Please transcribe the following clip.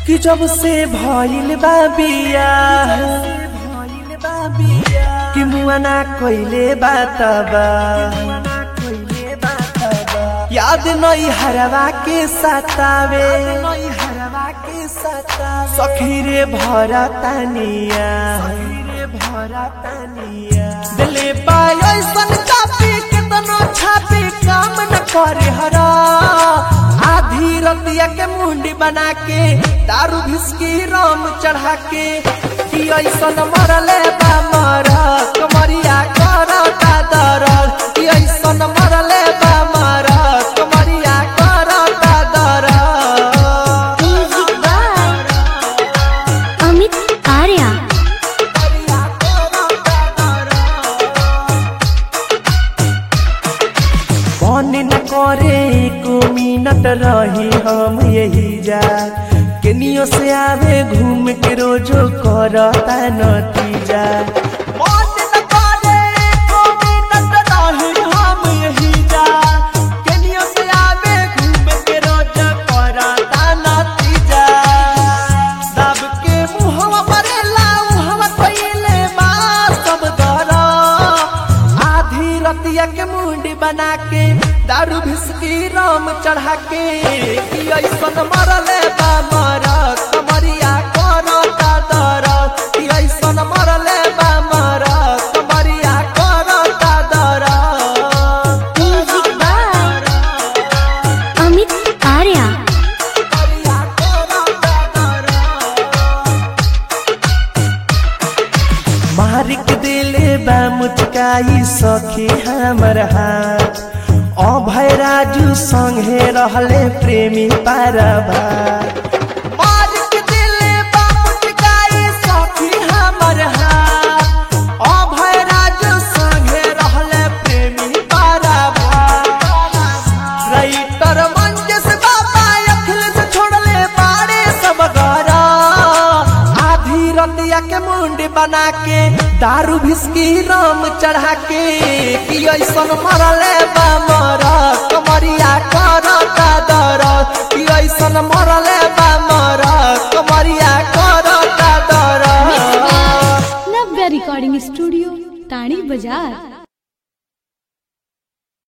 कि जब से भइल बा बियाह कि मुआना कइले बातबा याद नई हरवा के सतावे सखी रे भरा तानिया दिले पाय ऐसन चापी केतनो छापी काम न करे हरा आधी रतिया के मुंडी बना के दारू भिसकी राम चढ़ा के कि ऐसन मरले बा मर कमरिया कर का दरद कि ऐसन मरले बा मर कमरिया कर का दरद Music by Amit Arya. मन न करे एको मिनट रही हम यही जा केनियो से आवे घूम के रोजो करता नतीजा मन न करे एको मिनट रही हम यही जा केनियो से आवे घूम के रोजो करता नतीजा सब के मुहवा परेला उहवा कइले बा सब दरा आधी रतिया के मुंडी बना के दारू भिसकी राम चढ़ा के कि ऐसन मरले बा मर कमरिया करता दरद कि ऐसन मरले बा मर कमरिया करता दरद Music by Amit Arya. मारिक दिले बा मुचकाई सखी हमर हाथ अभय राजू संगे रहले प्रेमी पारभा मारिक दिले बा मुचकाई सखी हमर हाथ अभय राजू संगे रहले प्रेमी पारभा राइटर मंजस बाबा अखिलेश छोड़ले बाड़े सब गरा आधी रतिया के मुंडी बना के दारू भिसकी राम चढ़ा के कि ऐसन मरले बा मर कमरिया करता दरद कि ऐसन मरले बा मर कमरिया करता दरद नव्या रिकॉर्डिंग स्टूडियो टाणी बाजार